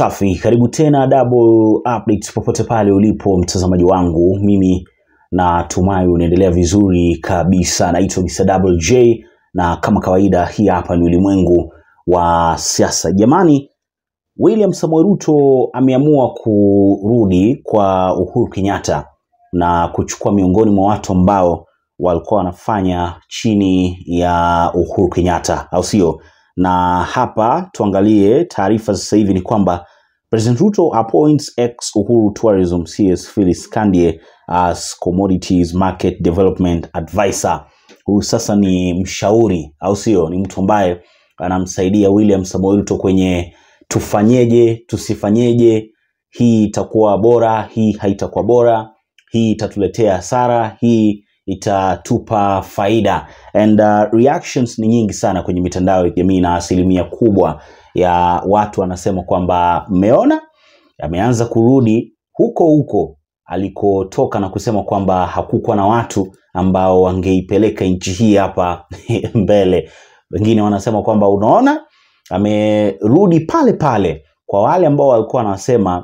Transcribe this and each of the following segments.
Safi, karibu tena Double Updates popote pale ulipo mtazamaji wangu, mimi natumai unaendelea vizuri kabisa. Naitwa Mr. Double J na kama kawaida, hii hapa ni ulimwengu wa siasa. Jamani, William Samoei Ruto ameamua kurudi kwa Uhuru Kenyatta na kuchukua miongoni mwa watu ambao walikuwa wanafanya chini ya Uhuru Kenyatta, au sio? Na hapa tuangalie taarifa sasa hivi ni kwamba President Ruto appoints ex Uhuru Tourism CS Phyllis Kandie as Commodities Market Development Advisor. Huyu sasa ni mshauri, au sio? Ni mtu ambaye anamsaidia William Samoei Ruto kwenye tufanyeje, tusifanyeje, hii itakuwa bora, hii haitakuwa bora, hii itatuletea hasara, hii itatupa faida and uh, reactions ni nyingi sana kwenye mitandao ya kijamii na asilimia kubwa ya watu wanasema kwamba mmeona ameanza kurudi huko huko alikotoka na kusema kwamba hakukuwa na watu ambao wangeipeleka nchi hii hapa mbele wengine wanasema kwamba unaona amerudi pale pale kwa wale ambao walikuwa wanasema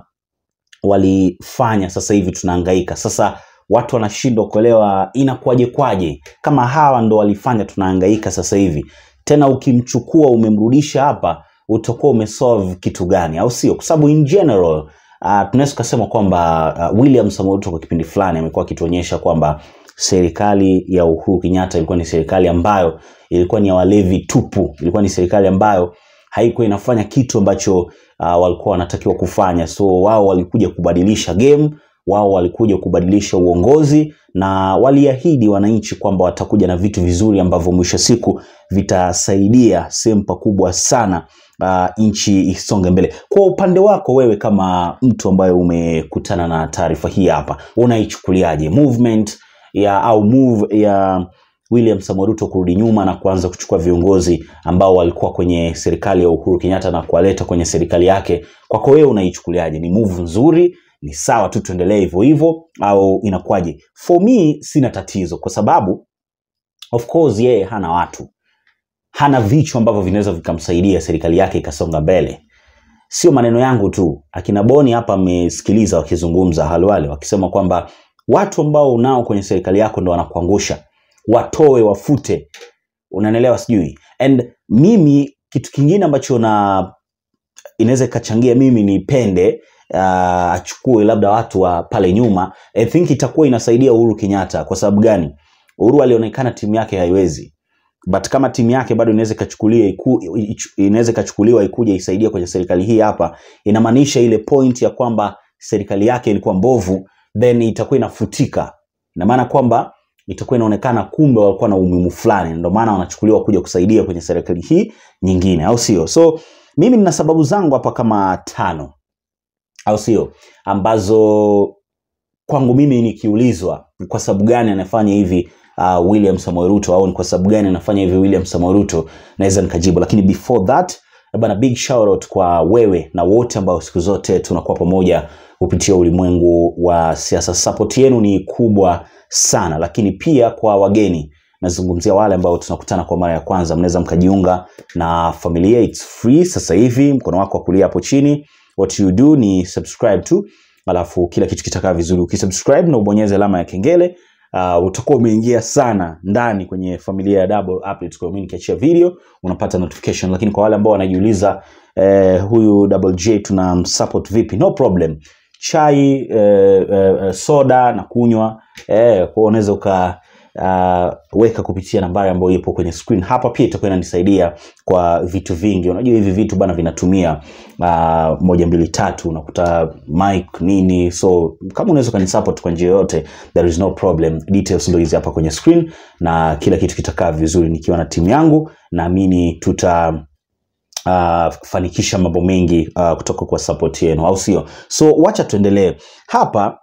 walifanya sasa hivi tunahangaika sasa watu wanashindwa kuelewa inakuwaje kwaje kama hawa ndo walifanya tunahangaika sasa hivi tena ukimchukua umemrudisha hapa utakuwa umesolve kitu gani au sio kwa sababu in general uh, tunaweza tukasema kwamba uh, william Samoei Ruto kwa kipindi fulani amekuwa akituonyesha kwamba serikali ya uhuru kenyatta ilikuwa ni serikali ambayo ilikuwa ni ya walevi tupu ilikuwa ni serikali ambayo haikuwa inafanya kitu ambacho uh, walikuwa wanatakiwa kufanya so wao walikuja kubadilisha game wao walikuja kubadilisha uongozi na waliahidi wananchi kwamba watakuja na vitu vizuri ambavyo mwisho siku vitasaidia sehemu pakubwa sana uh, nchi isonge mbele kwa upande wako wewe kama mtu ambaye umekutana na taarifa hii hapa unaichukuliaje movement ya au move ya William Samoei Ruto kurudi nyuma na kuanza kuchukua viongozi ambao walikuwa kwenye serikali ya Uhuru Kenyatta na kuwaleta kwenye serikali yake. Kwako wewe unaichukuliaje? Ni move nzuri? Ni sawa tu tuendelee hivyo hivyo au inakuwaje? For me sina tatizo kwa sababu of course yeye hana watu, hana vichwa ambavyo vinaweza vikamsaidia serikali yake ikasonga mbele. Sio maneno yangu tu, akina Boni hapa amesikiliza wakizungumza halwale wakisema kwamba watu ambao unao kwenye serikali yako ndo wanakuangusha watoe wafute unanielewa sijui and mimi kitu kingine ambacho na inaweza ikachangia mimi nipende uh, achukue labda watu wa pale nyuma i think itakuwa inasaidia uhuru kenyatta kwa sababu gani uhuru alionekana timu yake haiwezi but kama timu yake bado inaweza ikachukuliwa iku, inaweza ikachukuliwa ikuja isaidia kwenye serikali hii hapa inamaanisha ile point ya kwamba serikali yake ilikuwa mbovu then itakuwa inafutika ina maana kwamba itakuwa inaonekana kumbe walikuwa na umuhimu fulani ndio maana wanachukuliwa kuja kusaidia kwenye serikali hii nyingine au sio so mimi nina sababu zangu hapa kama tano au sio ambazo kwangu mimi nikiulizwa ni kwa sababu gani anafanya hivi uh, william samoei ruto au ni kwa sababu gani anafanya hivi william samoei ruto naweza nikajibu lakini before that bana big shout out kwa wewe na wote ambao siku zote tunakuwa pamoja kupitia ulimwengu wa siasa support yenu ni kubwa sana lakini pia kwa wageni nazungumzia wale ambao tunakutana kwa mara ya kwanza mnaweza mkajiunga na familia its free sasa hivi mkono wako wa kulia hapo chini what you do ni subscribe tu alafu kila kitu kitakaa vizuri ukisubscribe na ubonyeze alama ya kengele uh, utakuwa umeingia sana ndani kwenye familia ya double updates kwa mimi nikiachia video unapata notification lakini kwa wale ambao wanajiuliza eh, huyu double j tuna support vipi no problem chai eh, eh, soda na kunywa eh, kwa unaweza uka uh, weka kupitia nambari ambayo ipo kwenye screen hapa pia itakuwa inanisaidia kwa vitu vingi unajua hivi vitu bana vinatumia uh, moja mbili tatu unakuta mic nini so kama unaweza ukanisupport kwa njia yoyote there is no problem details ndo hizi hapa kwenye screen na kila kitu kitakaa vizuri nikiwa na timu yangu naamini tuta uh, fanikisha mambo mengi uh, kutoka kwa support yenu au sio so wacha tuendelee hapa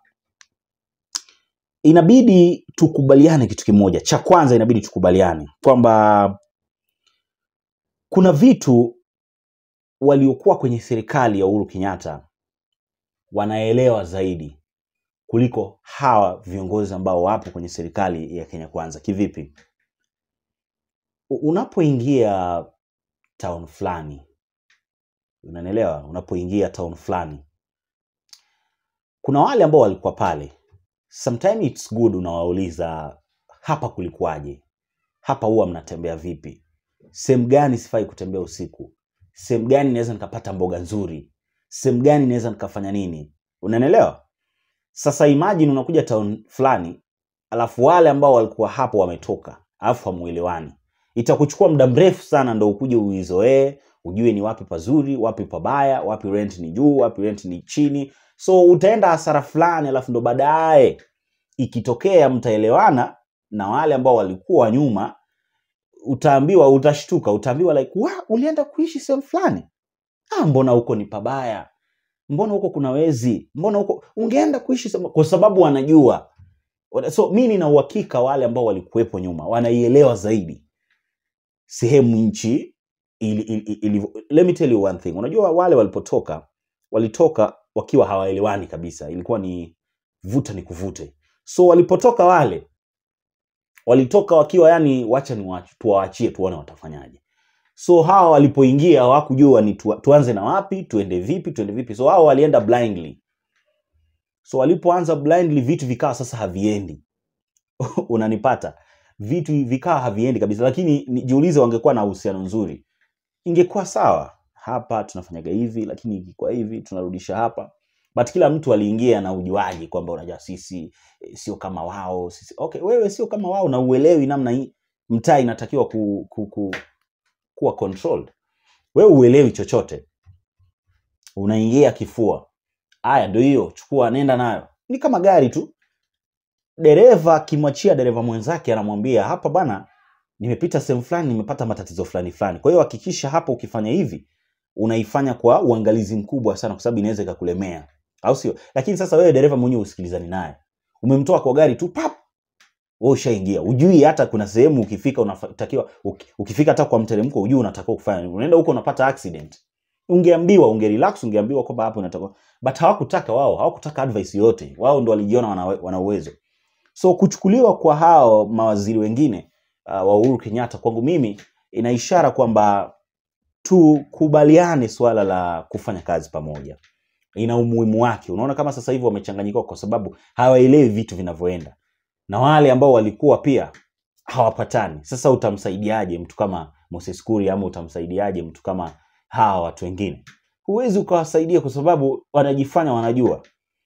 inabidi tukubaliane kitu kimoja cha kwanza inabidi tukubaliane kwamba kuna vitu waliokuwa kwenye serikali ya uhuru kenyatta wanaelewa zaidi kuliko hawa viongozi ambao wapo kwenye serikali ya kenya kwanza kivipi unapoingia town fulani unanielewa unapoingia town fulani kuna wale ambao walikuwa pale sometime it's good unawauliza hapa kulikuwaje hapa huwa mnatembea vipi sehemu gani sifai kutembea usiku sehemu gani naweza nikapata mboga nzuri sehemu gani naweza nikafanya nini unanielewa sasa imagine unakuja town fulani alafu wale ambao walikuwa hapo wametoka alafu hamuelewani itakuchukua muda mrefu sana ndo ukuje uizoee ujue ni wapi pazuri wapi pabaya wapi rent ni juu wapi rent ni chini so utaenda hasara fulani alafu ndo baadaye ikitokea mtaelewana na wale ambao walikuwa nyuma utaambiwa utashtuka utaambiwa like wa ulienda kuishi sehemu fulani ah, mbona huko ni pabaya mbona huko kuna wezi mbona huko ungeenda kuishi sehemu kwa sababu wanajua so mi nina uhakika wale ambao walikuwepo nyuma wanaielewa zaidi sehemu nchi ili, ili, ili, let me tell you one thing unajua wale walipotoka walitoka wakiwa hawaelewani kabisa ilikuwa ni vuta ni kuvute so walipotoka wale walitoka wakiwa yani wacha ni tuwaachie tuone watafanyaje so hawa walipoingia hawakujua ni tu, tuanze na wapi tuende vipi tuende vipi so hao walienda blindly so walipoanza blindly vitu vikawa sasa haviendi unanipata vitu vikawa haviendi kabisa lakini nijiulize wangekuwa na uhusiano nzuri ingekuwa sawa hapa tunafanyaga hivi lakini ikikuwa hivi tunarudisha hapa but kila mtu aliingia na ujuaji kwamba unajua sisi eh, sio kama wao sisi okay wewe sio kama wao na uelewi namna hii mtaa inatakiwa ku, ku, ku, kuwa controlled wewe uelewi chochote unaingia kifua haya ndio hiyo chukua nenda nayo ni kama gari tu dereva akimwachia dereva mwenzake anamwambia hapa bana nimepita sehemu fulani nimepata matatizo fulani fulani kwa hiyo hakikisha hapa ukifanya hivi unaifanya kwa uangalizi mkubwa sana kwa sababu inaweza ikakulemea au sio lakini sasa wewe dereva mwenyewe usikilizani naye umemtoa kwa gari tu pap wewe ushaingia ujui hata kuna sehemu ukifika unatakiwa uki- ukifika hata kwa mteremko ujui unatakiwa kufanya nini. unaenda huko unapata accident ungeambiwa ungerelax ungeambiwa kwamba hapo unatakiwa but hawakutaka wao hawakutaka advice yote wao ndo walijiona wana, wana uwezo so kuchukuliwa kwa hao mawaziri wengine uh, wa Uhuru Kenyatta kwangu mimi ina ishara kwamba tukubaliane suala la kufanya kazi pamoja ina umuhimu wake unaona kama sasa hivi wamechanganyikiwa kwa sababu hawaelewi vitu vinavyoenda na wale ambao walikuwa pia hawapatani sasa utamsaidiaje mtu kama Moses Kuria ama utamsaidiaje mtu kama hawa watu wengine huwezi ukawasaidia kwa sababu wanajifanya wanajua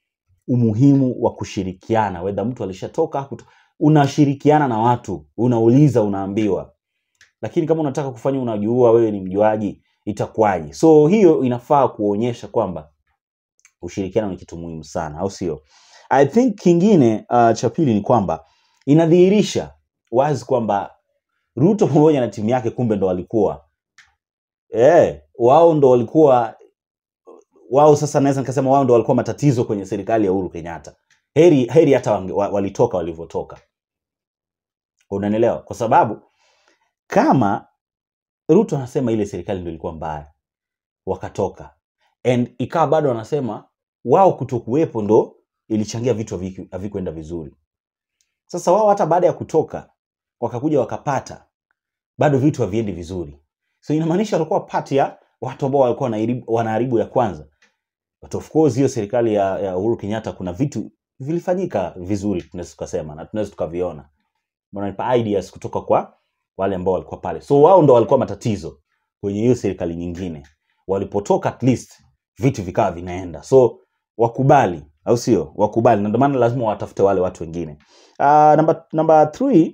umuhimu wa kushirikiana wedha mtu alishatoka hakuto- unashirikiana na watu unauliza unaambiwa lakini kama unataka kufanya unajua wewe ni mjuaji itakuwaje so hiyo inafaa kuonyesha kwamba ushirikiano ni kitu muhimu sana au sio i think kingine uh, cha pili ni kwamba inadhihirisha wazi kwamba ruto pamoja na timu yake kumbe ndo walikuwa eh wao ndo walikuwa wao sasa naweza nikasema wao ndo walikuwa matatizo kwenye serikali ya uhuru kenyatta heri heri hata wange- wa- walitoka walivyotoka unanielewa kwa sababu kama ruto anasema ile serikali ndo ilikuwa mbaya wakatoka and ikawa bado wanasema wao kutokuwepo ndo ilichangia vitu haviku- havikuenda vizuri sasa wao hata baada ya kutoka wakakuja wakapata bado vitu haviendi vizuri so inamaanisha walikuwa pati ya watu ambao walikuwa wanaharibu- wanaharibu ya kwanza but of course hiyo serikali ya, ya uhuru kenyatta kuna vitu vilifanyika vizuri tunaweza tukasema na tunaweza tukaviona wananipa ideas kutoka kwa wale ambao walikuwa pale so wao ndo walikuwa matatizo kwenye hiyo serikali nyingine walipotoka at least vitu vikawa vinaenda so wakubali au sio wakubali na ndio maana lazima watafute wale watu wengine uh, number, number three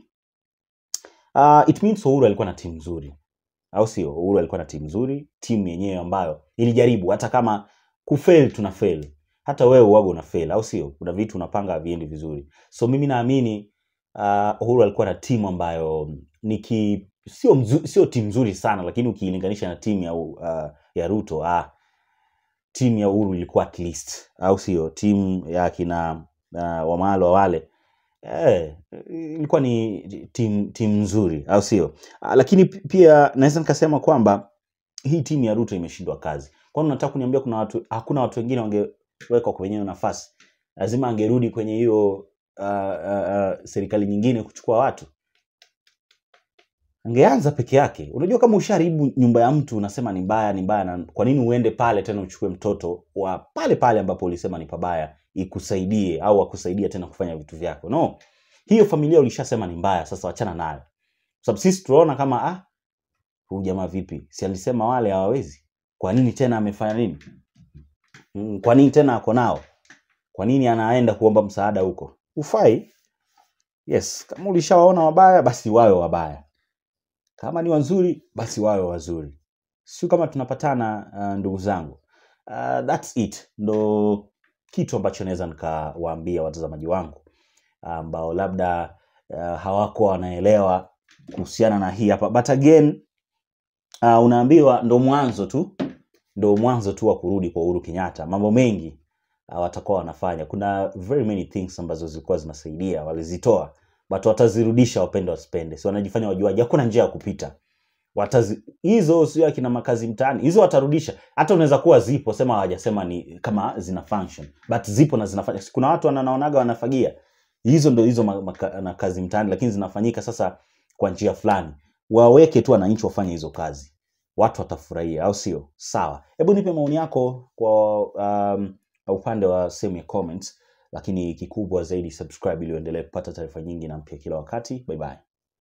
uh, it means uhuru alikuwa na timu nzuri au sio uhuru alikuwa na timu nzuri timu yenyewe ambayo ilijaribu hata kama kufail tuna fail hata wewe uwaga una fail au sio kuna vitu unapanga haviendi vizuri so mimi naamini uh, uhuru alikuwa na timu ambayo ni ki, sio, mzu, sio timu nzuri sana lakini ukiilinganisha na timu ya, uh, ya ruto ah, timu ya uhuru ilikuwa at least au sio timu ya kina uh, wamalo wale eh, ilikuwa ni timu timu nzuri au sio Ah, lakini pi- pia naweza nikasema kwamba hii timu ya ruto imeshindwa kazi kwani unataka kuniambia kuna watu hakuna watu wengine wangewekwa kwenye hiyo nafasi lazima angerudi kwenye hiyo uh, uh, uh, serikali nyingine kuchukua watu angeanza peke yake unajua kama ushaharibu nyumba ya mtu unasema ni mbaya ni mbaya na kwa nini uende pale tena uchukue mtoto wa pale pale ambapo ulisema ni pabaya ikusaidie au akusaidie tena kufanya vitu vyako no hiyo familia ulishasema ni mbaya sasa wachana nayo Kwa sababu sisi tunaona kama ah huyu jamaa vipi si alisema wale hawawezi kwa nini tena amefanya nini mm, kwa nini tena ako nao kwa nini anaenda kuomba msaada huko ufai yes kama ulishawaona wabaya basi wawe wabaya kama ni wazuri basi wawe wazuri sio kama tunapatana uh, ndugu zangu uh, thats it ndo kitu ambacho naweza nikawaambia watazamaji wangu ambao labda uh, hawako wanaelewa kuhusiana na hii hapa but again uh, unaambiwa ndo mwanzo tu ndo mwanzo tu wa kurudi kwa uhuru kenyatta mambo mengi uh, watakuwa wanafanya kuna very many things ambazo zilikuwa zinasaidia walizitoa but watazirudisha wapende wasipende si wanajifanya wajuaji hakuna njia ya kupita Watazi, hizo sio akina makazi mtaani hizo watarudisha hata unaweza kuwa zipo sema hawajasema ni kama zina function but zipo na zinafanya kuna watu wananaonaga wanafagia hizo ndo hizo ma- maka- na kazi mtaani lakini zinafanyika sasa kwa njia fulani waweke tu wananchi wafanye hizo kazi watu watafurahia au sio sawa hebu nipe maoni yako kwa um, upande wa sehemu ya comments lakini kikubwa zaidi subscribe ili uendelee kupata taarifa nyingi na mpya kila wakati bye bye